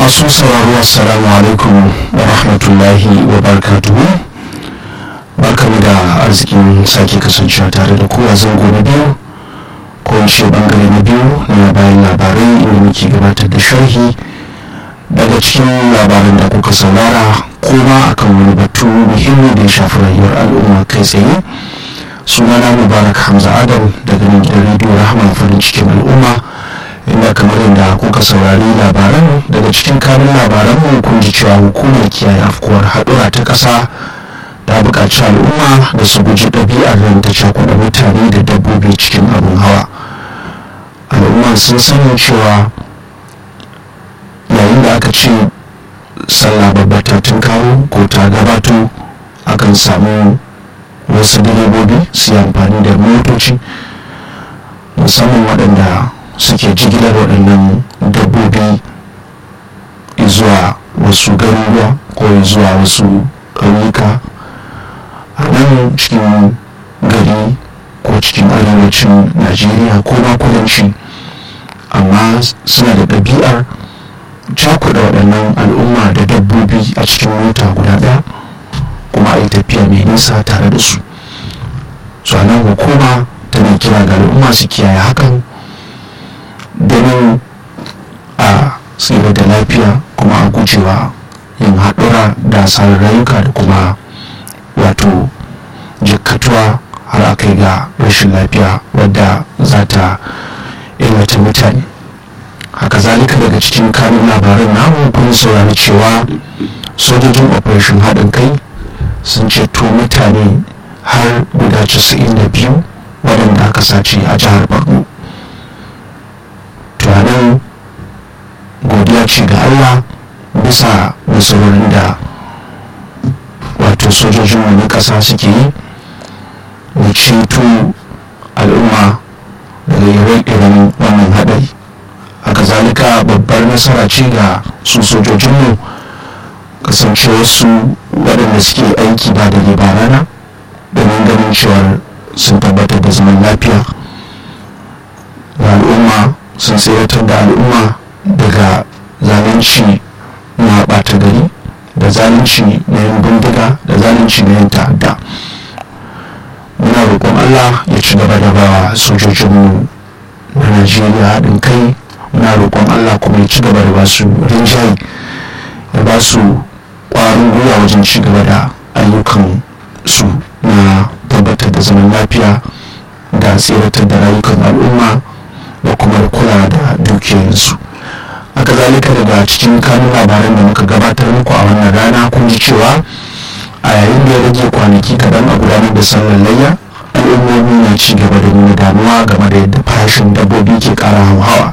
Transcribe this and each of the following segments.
masu sauraro assalamu alaikum wa rahmatullahi wa barakatuhu barkamu da arzikin sake kasancewa tare da kowa zango na biyu ko ce bangare na biyu na bayan labarai inda muke gabatar da sharhi daga cikin labaran da kuka saurara kuma akan wani batu muhimmi da ya shafi rayuwar al'umma kai tsaye sunana mubarak hamza adam daga nan gidan rediyo rahama farin cikin al'umma inda kamar yadda kuka saurari labaran daga cikin kanun labaran mu kun ji cewa hukumar kiyaye afkuwar haɗura ta ƙasa ta buƙaci al'umma da su guji ɗabi'ar nan ta cakuɗa mutane da dabbobi cikin abin hawa al'umma sun sani cewa yayin da aka ce sallah babba ta kawo ko ta gabato akan samu wasu direbobi su yi amfani da motoci musamman waɗanda suke jigilar waɗannan dabbobi zuwa wasu garuruwa ko zuwa wasu ƙauyuka a nan cikin gari ko cikin arewacin najeriya ko ma kudanci amma suna da ɗabi'ar cakuɗa waɗannan al'umma da dabbobi a cikin mota guda ɗaya kuma a yi tafiya mai nisa tare da su su nan hukuma tana kira ga al'umma su kiyaye hakan domin a tsira da lafiya kuma a gujewa yin haɗura da asarar rayuka da kuma wato jikkatuwa har a kai ga rashin lafiya wadda za ta illata mutane haka zalika daga cikin kanun labaran namu kun saurari cewa sojojin operation haɗin kai sun ceto mutane har guda 92 waɗanda aka sace a jihar borno tunanin godiya ce ga allah bisa nasarorin da wato sojojin wani ƙasa suke yi da ceto al'umma daga ire-iren wannan haɗari haka zalika babbar nasara ce ga su sojojinmu kasancewarsu waɗanda suke aiki ba da ba rana domin ganin cewar sun tabbatar da zaman lafiya ga al'umma sun tseratar da al'umma daga zalunci na ɓata gari da zalunci na yin bindiga da zalunci na yin ta'adda muna roƙon allah ya ci gaba da bawa sojojinmu na najeriya haɗin kai muna roƙon allah kuma ya ci gaba da basu rinjaye ya ba su ƙwarin gwiwa wajen ci gaba da ayyukan su na tabbatar da zaman lafiya da tseratar da rayukan al'umma da kuma kula da dukiyarsu haka zalika daga cikin kanun labaran da muka gabatar muku a wannan rana kun ji cewa a yayin da ya rage kwanaki kaɗan a gudanar da sallar layya al'ummomi na ci gaba da nuna damuwa game da yadda farashin dabbobi ke ƙara hauhawa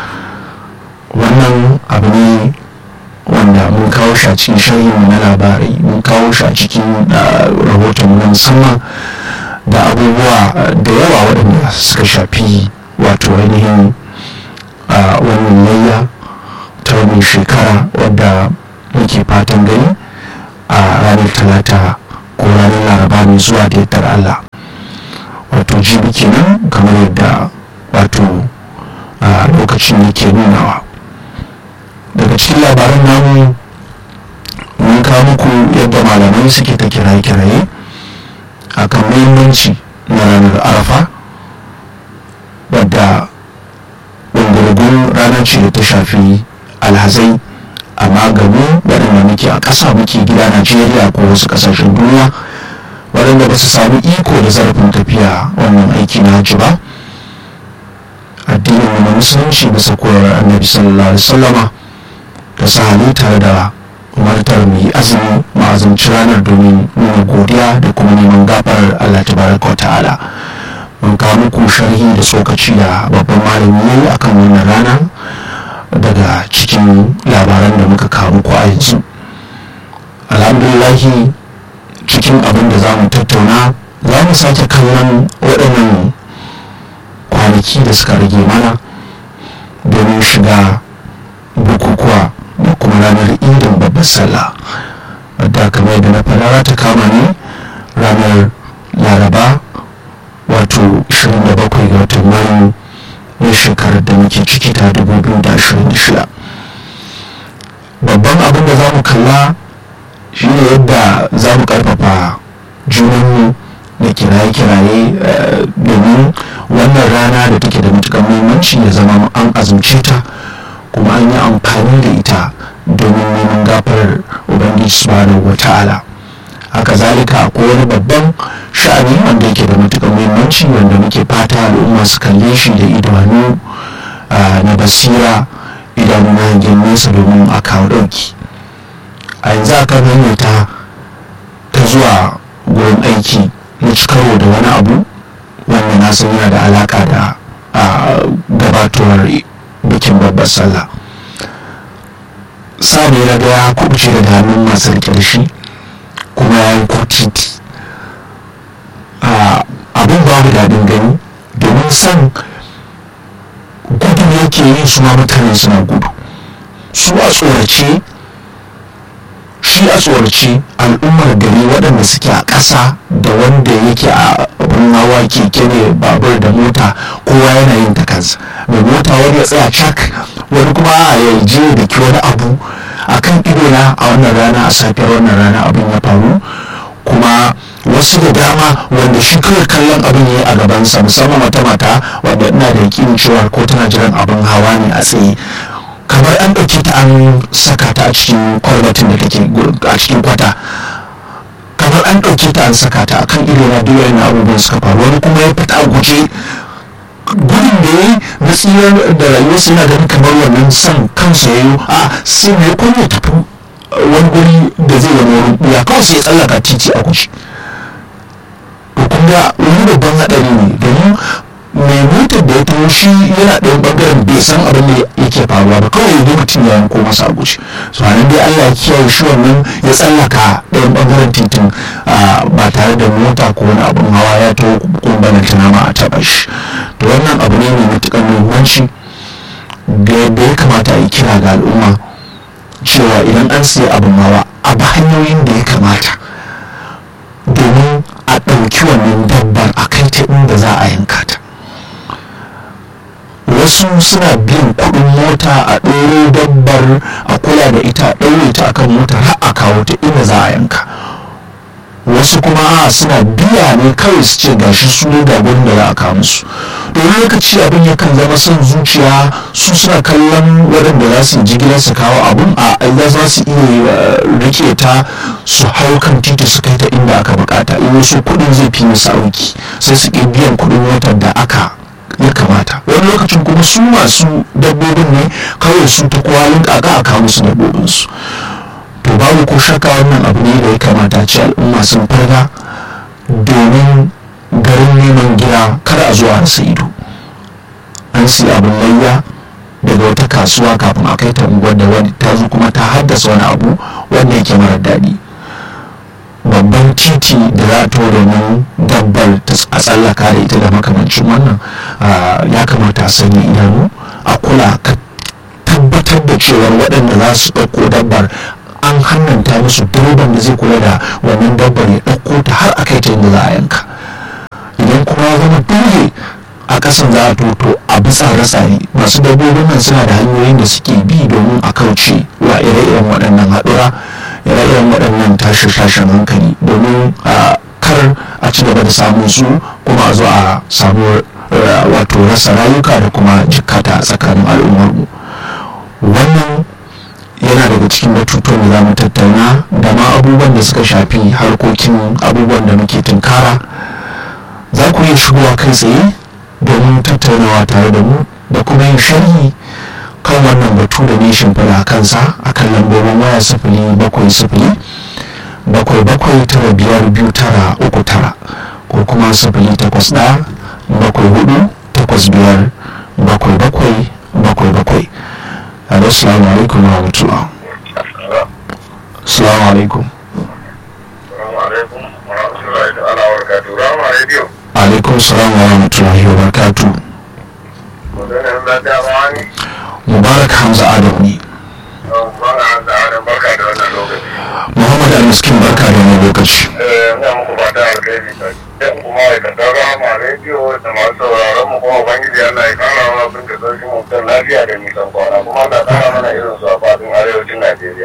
wannan abu ne wanda mun kawo shi a cikin sharhin na labarai mun kawo shi a cikin rahoton na musamman da abubuwa da yawa waɗanda suka shafi wato ainihin wannan layya ta wannan shekara wadda muke fatan gani a ranar talata ko ranar laraba mai zuwa da yardar allah wato jibi kenan kamar yadda wato lokacin yake nunawa daga cikin labaran namu mun kawo muku yadda malamai suke ta kiraye-kiraye akan muhimmanci na ranar arafa wadda ɗungurgun ranar ce da ta shafi alhazai amma gamu waɗanda muke a ƙasa muke gida najeriya ko wasu ƙasashen duniya waɗanda ba su sami iko da zarafin tafiya wannan aiki na hajji ba addinin na musulunci bisa koyarwar annabi sallallahu alaihi wasallama da sahani tare da umartar mai azumi ma'azumci ranar domin nuna godiya da kuma neman gafarar allah tabaraka wa ta'ala mun kawo muku sharhi da tsokaci da babban malami a kan wannan rana daga cikin labaran da muka kawo muku a yanzu alhamdulillahi cikin abin da za mu tattauna za mu sake kallon waɗannan kwanaki da suka rage mana domin shiga bukukuwa da kuma ranar idin babbar sallah wadda kamar da na fara ta kama ne ranar laraba wato 27 ga watan mayu na shekarar da muke ciki ta 2026 babban abin da za mu kalla shine yadda za mu karfafa junanmu da kiraye-kiraye domin wannan rana da take da matukar muhimmanci ya zama an azumce ta kuma an yi amfani da ita domin neman gafarar ubangiji subhanahu wa ta'ala haka zalika akwai wani babban sha'ani wanda yake da matukar muhimmanci wanda muke fata al'umma su kalle shi da idanu na basira idanu na hangen nesa domin a kawo ɗauki a yanzu a kan hanyar ta ta zuwa gurin aiki na karo da wani abu wanda na san yana da alaka da gabatowar bikin babbar sallah sa ne na ga ya kubuce daga hannun masu rike da shi kuma ya yi titi abin babu daɗin gani domin san gudu yake yi su ma mutane suna gudu su a tsorace shi a tsorace al'ummar gari waɗanda suke a ƙasa da wanda yake a abin hawa keke ne babur da mota kowa yana yin ta kansa mai mota wani ya tsaya cak wani kuma a ya je da ki wani abu a kan idona a wannan rana a safiyar wannan rana abin ya faru kuma wasu da dama wanda shi kawai kallon abin ya yi a gabansa musamman wata mata wadda ina da yakinin cewa ko tana jiran abin hawa ne a tsaye kamar an ɗauke ta an saka ta a cikin kwalbatin da take a cikin kwata kamar an ɗauke ta an saka ta akan ido na duk wani abubuwan suka faru wani kuma ya fita a guje gudun da ya yi na tsirar da rayuwarsa yana ganin kamar wannan son kansa ya yi a sai mai kwan ya tafi wani guri da zai wani wurin ɓuya kawai sai ya tsallaka titi a guje to kun ga wani babban haɗari ne domin mai motar da ya taho shi yana ɗaya ɓangaren bai san abin da yake faruwa ba kawai ya mutum ya yanko masa a guje so anan dai Allah ya kiyaye shi wannan ya tsallaka ɗayan ɓangaren titin ba tare da mota ko wani abin hawa ya taho kumbanin tunama a taɓa shi to wannan abu ne mai matuƙar muhimmanci da yadda ya kamata a yi kira ga al'umma cewa idan an siya abin hawa a ba hanyoyin da ya kamata domin a ɗauki wannan dabbar a kai ta inda za a yanka ta wasu suna biyan kuɗin mota a ɗoro dabbar a kula da ita a ɗaure ta akan mota har a kawo ta inda za a yanka wasu kuma a suna biya ne kawai su ce gashi su ne da gurin da za a kawo musu domin lokaci abin yakan zama son zuciya su suna kallon waɗanda za su jigilar su kawo abun a aida za su iya rike ta su hau kan titi su kai ta inda aka bukata in wasu kuɗin zai fi musu auki sai su ƙi biyan kuɗin motar da aka ya kamata wani lokacin kuma su masu dabbobin ne kawai su ta kwalin kaka a kawo musu dabbobinsu to babu ko shakka wannan abu ne da ya kamata ce al'umma sun farga domin garin neman gida kar a zuwa rasa ido an siya abin layya daga wata kasuwa kafin a kai ta unguwar da wani ta zo kuma ta haddasa wani abu wanda yake mara daɗi babban titi da za a to domin dabbar a tsallaka da ita da makamancin wannan ya kamata a sanya idanu a kula ka tabbatar da cewar waɗanda za su ɗauko dabbar an hannanta musu direban da zai kula da wannan dabbar ya ɗauko ta har a kai ta inda za a yanka idan kuma ya zama dole a ƙasan za a toto a bi tsare-tsare masu dabbobin nan suna da hanyoyin da suke bi domin a kauce wa ire-iren waɗannan haɗura ire-iren waɗannan tashe-tashen hankali domin kar a ci gaba da samun su kuma a zo a samu wato rasa rayuka da kuma jikkata a tsakanin al'ummarmu wannan yana daga cikin batutuwan da za mu tattauna da ma abubuwan da suka shafi harkokin abubuwan da muke tunkara za ku iya shigowa kai tsaye domin tattaunawa tare da mu da kuma yin sharhi kan wannan batu da ne shimfiɗa a kansa a kan lambobin waya sifili bakwai sifili bakwai bakwai tara biyar biyu tara uku tara ko kuma sifili takwas ɗaya bakwai hudu takwas biyar bakwai bakwai bakwai bakwai alo salamu alaikum wa rahmatullah salamu alaikum alaikum salam wa rahmatullahi wa barakatuh mubarak hamza adam ne muhammad al-miskin barka da wani lokaci ina muku fata alkhairi yan kuma ma'aikatan rama rediyo da masu sauraron mu kuma ubangiji Allah ya kara wa abin da sarki mutum lafiya da nisan kwana kuma Allah kara mana irin su a fadin arewacin Najeriya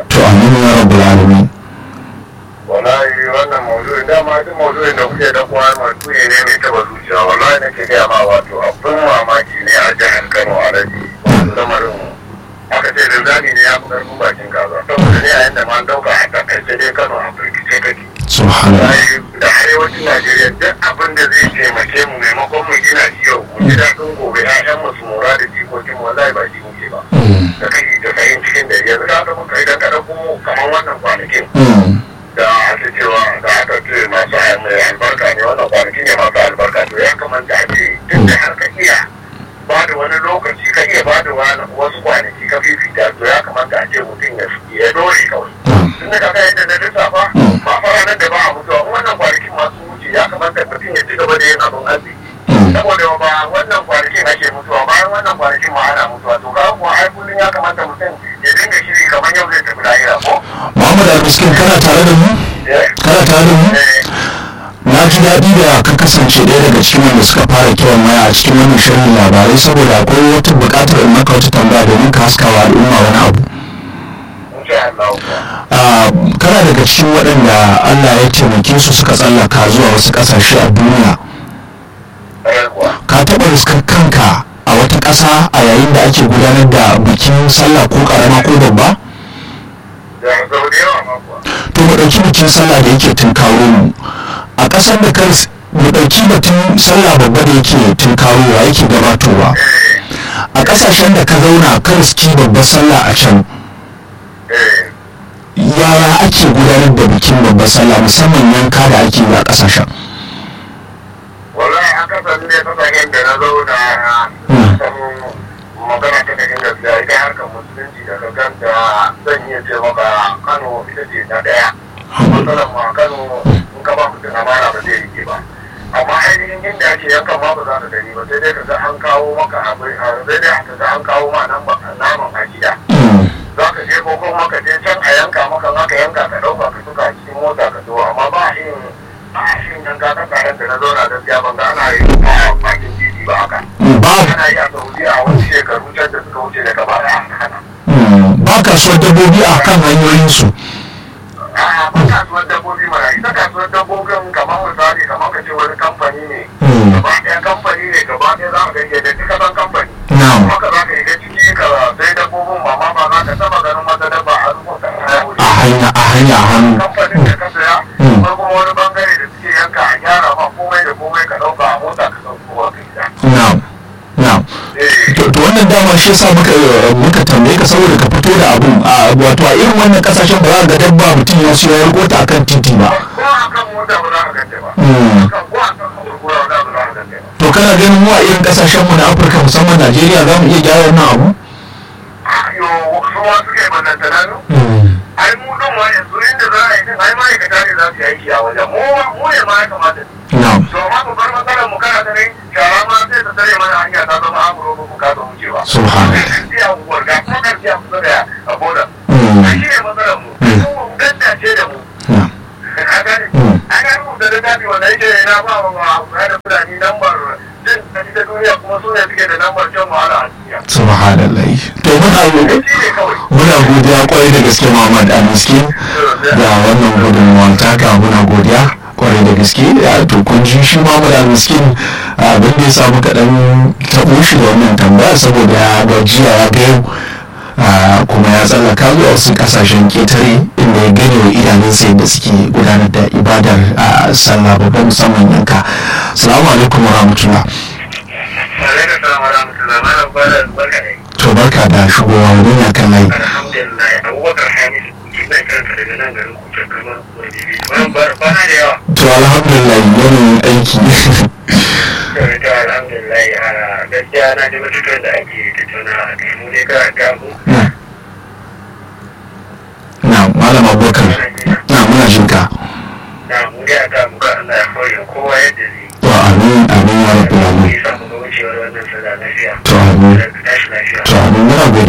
lafiya to amin ya rabbul alamin wallahi wannan maudu'in dama duk maudu'in da kuke da kuwa maudu'i ne mai taba zuciya wallahi nake gaya ma wato abin mamaki ne a jihar Kano a rabi lamarin aka ce da zami ne ya fi karfin bakin kaza saboda ne a yanda ma an dauka a takaice dai Kano a firgice kake subhanallah wallahi da arewacin Najeriya duk abin da zai taimake mu maimakon mu gina shi yau mu ji daɗin gobe ƴaƴan mu su mora da jikokin mu wallahi ba shi muke ba Mm, da kai da kayan cikin da yanzu ka ga muka idan ka ɗauko kamar wannan kwanakin mm, da ake cewa da aka ce masu mai albarka ne wannan kwanaki ne masu albarka to ya kamata a ce tun da har ka iya ba da wani lokaci ka iya ba da wani wasu kwanaki ka fifita to ya kamata a ce mutum ya ya dore kawai mm, tun da kaga yadda na lissafa ba fara nan da ba a mutuwa wannan kwanakin masu wuce ya kamata mutum ya ci gaba da yin abin arziki mm. saboda ba wannan kwanakin ake mutuwa bayan wannan kwanakin ma ana mutuwa to kaga kuwa ai kullum ya kamata mutum ya dinga shiri kamar yau zai tafi lahira ko Muhammad Al-Miskin kana tare da mu eh kana tare da mu eh na ji daɗi da ka kasance ɗaya daga cikin wanda suka fara kiran waya a cikin wannan shirin labarai saboda akwai wata buƙatar in maka wata tambaya domin ka haskawa al'umma wani abu insha Allah kuwa Ah, kana daga cikin waɗanda Allah ya taimake su suka tsallaka zuwa wasu ƙasashe a duniya ƙwarai kuwa ka taɓa riskar kanka a wata ƙasa a yayin da ake gudanar da bikin sallah ko ƙarama ko babba da sau da yawa ma kuwa to mu ɗauki bikin sallah da yake tunkaro mu a ƙasar da kan mu ɗauki batun sallah babba da yake tunkarowa yake gabatowa eh a ƙasashen da ka zauna ka riski babbar sallah a can eh yaya ake gudanar da bikin babbar sallah musamman yanka da ake yi a ƙasashen wallahi aka san ne kasashen da na zauna Hmm. san magana ta cikin gaskiya ita harkar musulunci da ka ganta zan iya ce maka Kano ita ce na daya matsalar ma Kano in ka ba mutum amana ba zai rike ba amma ainihin inda ake yankan ma ba za ka gani ba sai dai ka ga an kawo maka abin sai dai ka ga an kawo ma nan ba naman a gida Mm, za ka je ko kuma ka je can a yanka maka za ka yanka ka ɗauka ka tuka a cikin mota ka zo amma ba a yin ba a yin yanka ka tsarin da na zauna gaskiya ban ga ana yin a bakin titi ba haka ba ana yi a saudi a wasu shekaru can da suka wuce daga baya an hana mm, ba kasuwar dabbobi a kan hanyoyinsu a ba kasuwar dabbobi mana ita kasuwar dabbobin kamar misali kamar ka ce wani kamfani ne Mm. gaba ɗaya kamfani ne gaba ɗaya za ka ga da duka san kamfani na'am kuma ka za ka yi ciki ka sai dabbobin ba ma ba za ka taba ganin wata dabba a rubuta a wuri a hanya a hanya a hannu kamfanin da ka saya Mm. ko kuma wani bangare da suke yanka a gyara ma komai da komai ka ɗauka a mota ka ɗauko wa ka gida. na'am na'am Eh, to to wannan dama shi yasa muka muka tambaye ka saboda ka fito da abun a wato a irin wannan kasashen ba za ka ga dabba mutum ya siyo ya riko ta akan titi ba ko a kan mota ba za ka gante ba. Mm. Kan ko a kan kurkura ba za ka gante ba. to kana ganin mu a irin kasashen mu na Afirka musamman Najeriya za mu iya gyara wannan abu Yo, su ma suke ballantana no? Ai mu ɗin ma yanzu inda za a yi din ai ma'aikata ne za su yi aiki a wajen. Mu ma- mu ne ma ya kamata. na'am To ma mu bar matsalar mu kana ta ne shara ma sai ta tare mana hanya ta zama amuro ba mu kasa wucewa. Subhanallah. Karfi a unguwar ga kuma karfi a kusa da a boda. Mm. Ai shi ne matsalar mu. Mm. Mu mu dandace da mu. na'am Ka gane? Mm. An ga rubuta littafi wanda yake na ba wa wa da fulani lambar jin daɗi ta duniya kuma su ne suke da lambar jan wahala a duniya. subhanallah to muna roƙo Shi ne kawai. muna godiya kwarai da gaske Muhammad Amiskin da wannan gudunmuwan taka muna godiya kwarai da gaske ya to kun ji shi Muhammad Amiskin abin da ya samu kaɗan taɓo shi da wannan tambaya saboda ya gajiya ya ga yau ah, kuma ya tsallaka zuwa wasu ƙasashen ƙetare inda ya gane wa idanunsa yadda suke gudanar da ibadar a sallah babban musamman yanka salamu alaikum wa rahmatullah Alaikum salam wa rahmatullah. Malam Bala barka ne. to barka da shigowa wurin ya kan layi Alhamdulillah. Abubakar Hamis ina kanka daga nan garin Kucin kamar wani Malam Bala bana da yawa. to alhamdulillah yanayin aiki to alhamdulillah a gaskiya na ji matuƙar da ake tattauna a kai mu ne karanta mu